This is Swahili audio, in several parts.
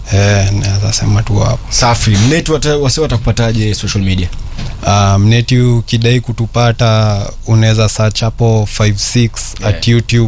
eh, naweza sema tu hapo safi mneti wata- wase watakupataje social media uh, mneti ukidai kutupata unaweza search hapo 56 at youtube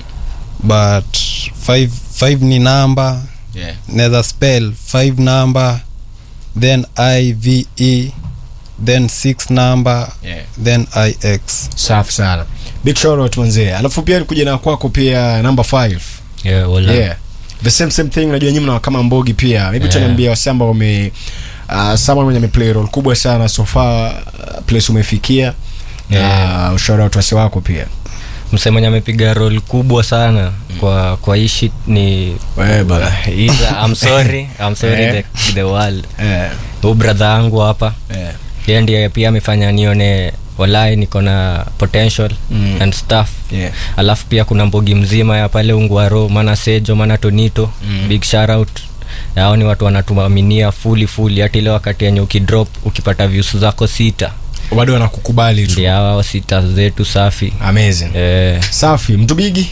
but 5 5 ni namba yeah. naweza spell 5 number then ive then 6 number Yeah. then ix safi sana big shout out manzee alafu pia kuja na kwako pia number 5 yeah, wala. yeah. the same same thing unajua nyinyi mna kama mbogi pia maybe Yeah. tutaniambia wase ambao wame uh, someone mwenye ameplay role kubwa sana so far uh, place umefikia Yeah. uh, shout out wase wako pia msee mwenye amepiga rol kubwa sana kwa kwa hii shit ni Wewe bana. He's a- I'm sorry I'm sorry Eh. the, the world eh huu brother yangu hapa eh yeye ndiye pia amefanya nione walai niko na potential Mm. and stuff yeah alafu pia kuna mbogi mzima ya pale ungwaro mana sejo mana tonito Mm. big shoutout hao ni watu wanatuaminia fuli fuli hata ile wakati yenye ukidrop ukipata views zako sita bado wanakukubali tu ndio hao sita zetu safi amazing eh, safi mtu bigi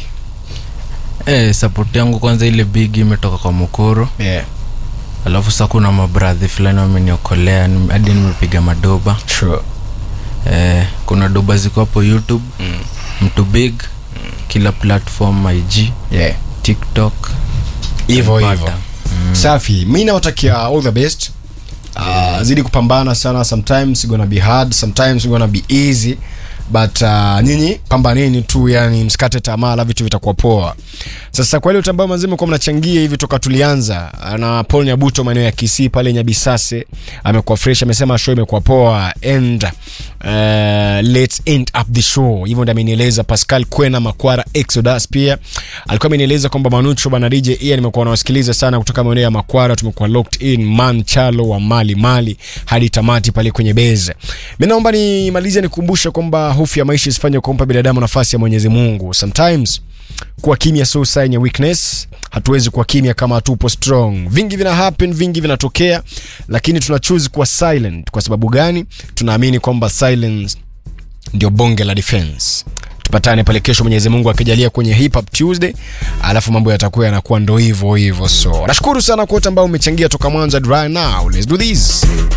Eh, support yangu kwanza ile big imetoka kwa mukuru yeah alafu sa kuna mabradhi fulani wameniokolea nim- hadi nimepiga madoba sure eh, kuna doba ziko hapo youtube mtu big kila platform ig yeah tiktok hivyo Pata. hivyo safi mi nawatakia all the best uh, zidi kupambana sana sometimes gonna be hard sometimes gonna be easy but uh, nyinyi pambaneni tu yani msikate tamaa la vitu vitakuwa poa sasa kwa ile utambao mazima kwa mnachangia hivi toka tulianza uh, na paul nyabuto maeneo ya kisii pale nyabisase amekuwa fresh amesema show imekuwa poa and uh, let's end up the show hivyo ndio amenieleza pascal kwena makwara exodus pia alikuwa amenieleza kwamba manucho bana dj ian nimekuwa nawasikiliza sana kutoka maeneo ya makwara tumekuwa locked in man chalo wa mali mali hadi tamati pale kwenye beze mi naomba nimalize nikumbushe kwamba hofu ya maisha isifanye kumpa binadamu nafasi ya mwenyezi mungu sometimes kuwa kimya sio sign ya weakness hatuwezi kuwa kimya kama hatupo strong vingi vina happen vingi vinatokea lakini tuna choose kuwa silent kwa sababu gani tunaamini kwamba silence ndio bonge la defense tupatane pale kesho mwenyezi mungu akijalia kwenye hip hop tuesday alafu mambo yatakuwa yanakuwa ndo hivyo hivyo so nashukuru sana kwa wote ambao umechangia toka mwanzo hadi right now let's do this